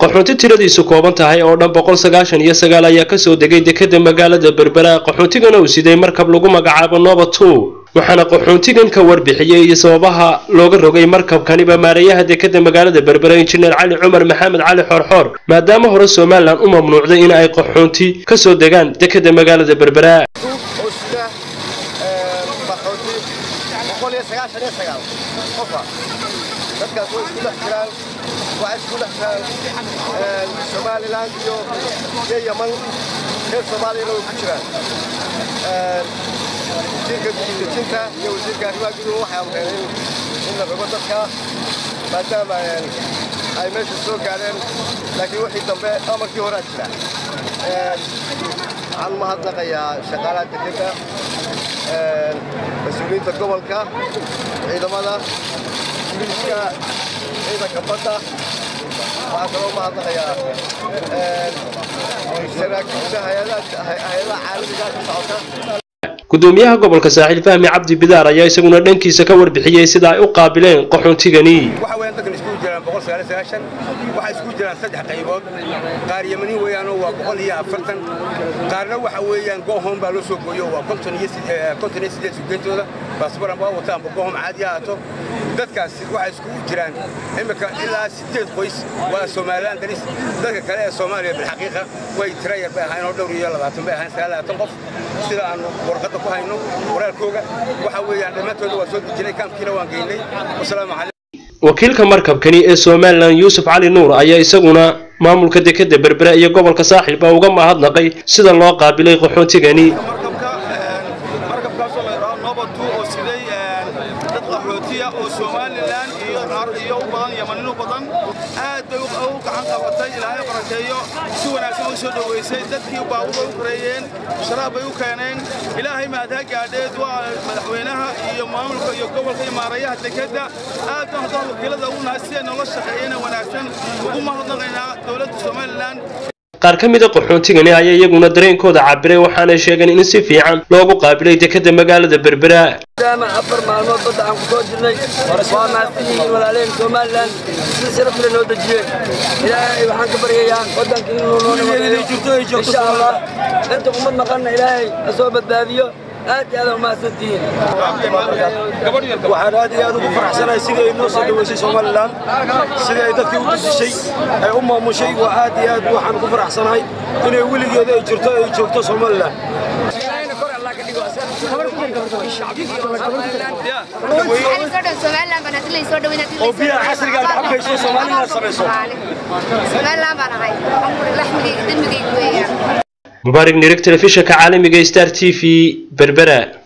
qaxoonti tiradiisu kooban tahay oo dhan boqol sagaashan iyo sagaal ayaa kasoo degay dekeda magaalada berbera qaxoontigana uu siday markab lagu magacaabo nova two waxaana qaxoontigan ka warbixiyey iyo sababaha looga rogay markabkaniba maareeyaha dekeda magaalada berbera injineer cali cumar maxamed cali xoorxoor maadaama hore somalilan u mamnuucday in ay qaxoonti kasoo degaan dekeda magaalada berbera dadkaas way isku dhex jiraan waxay isku dhex jiraan somalilan iyo iyo yaman reer soomaaliyana way ku jiraan wasiirka dejinta iyo wasiirka arrimaha guduhu waxay amreen in la rogo dadka maadaama ay meesha soo gaadheen laakiin wixii dambe amarkii horaa jira waxaan mahadnaqayaa shaqaalaha dekeda mas-uuliyiinta gobolka ciidamada miliska ciidanka badda waxaa kaloo mahadnaqayaa saraakiisha hay-adaha caalamiga ka socota gudoomiyaha gobolka saaxiil fahmi cabdi bidaar ayaa isaguna dhankiisa ka warbixiyey sida ay u qaabileen qaxoontigani waxa weeyaan dadkan iskugu jiraan boqol sagaal iyo sagaashan waxay iskugu jiraan saddex qaybood qaar yamani weeyaanoo waa boqol iyo afartan qaarna waxa weeyaan goohom baa loo soo gooyo waa konton iyo konton iyo siddeed sugeentooda baasbaran baa wata amba goohom caadi ha ahaato dadkaas waxay iskugu jiraan imika ilaa siddeed qoys waa somalilan daris dadka kale ee soomaaliya bilxaqiiqa way tira yar bay ahayn oo dhowr iyo labaatan bay ahayn sagaal labaatan qof sida aanu warqadda ku hayno waraalkooga waxa weeyaan dhammaantooda waa soo dejinay kaamkiina waan geynay wasalaamu calaykum wakiilka markabkani ee somalilan yuusuf cali nuur ayaa isaguna maamulka dekeda berbera iyo gobolka saaxiil baa uga mahadnaqay sida loo qaabilay qaxoontigani markabkaasoo la yidhaahdo nobatu oo siday dad qaxootiya oo somalilan iyo u badan yamaninu badan aad bay u gacan qabatay ilaahay barakeeyo si wanaagsan u soo dhoweysay dadkii baawuda u koreeyeen sharaab bay u keeneen ilaahay mahadha gaadheed waa madaxweynaha iyo maamulka iyo gobolka iyo maarayaha dekedda aad baan haddaan wakiilada ugu nahay si ay noola shaqeeyeen wanaagsan ugu mahadnaqaynaa dowladda somalilan qaar ka mida qaxoontigani ayaa iyaguna dareenkooda cabiray waxaanay sheegeen in si fiican loogu qaabilay dekeda magaalada berbera maadaama afar maalmood badda aan ku soo jirnay waa mahadsan yihiin walaalehen somalilan si sharaf leh noo dejiyeen ilaahay waxaan ka baryayaa waddanka inuu noo nabadeeyo insha allah inta ummad maqanna ilaahay ha soo badbaadiyo aad iyo aad umahadsantihiin waxaan aad iyo aad ugu faraxsanahay sidii ay noo soo dhoweysay somalilan sidii ay dadkii u dejisay ay u maamushay waa aad iyo aad waxaan ugu faraxsanahay inay weligeeda ay jirto ay joogto somalilan oo biyaha casriga aad cabayso somalilan samayso mubaarig nirig telefishinka caalamiga star t v berbera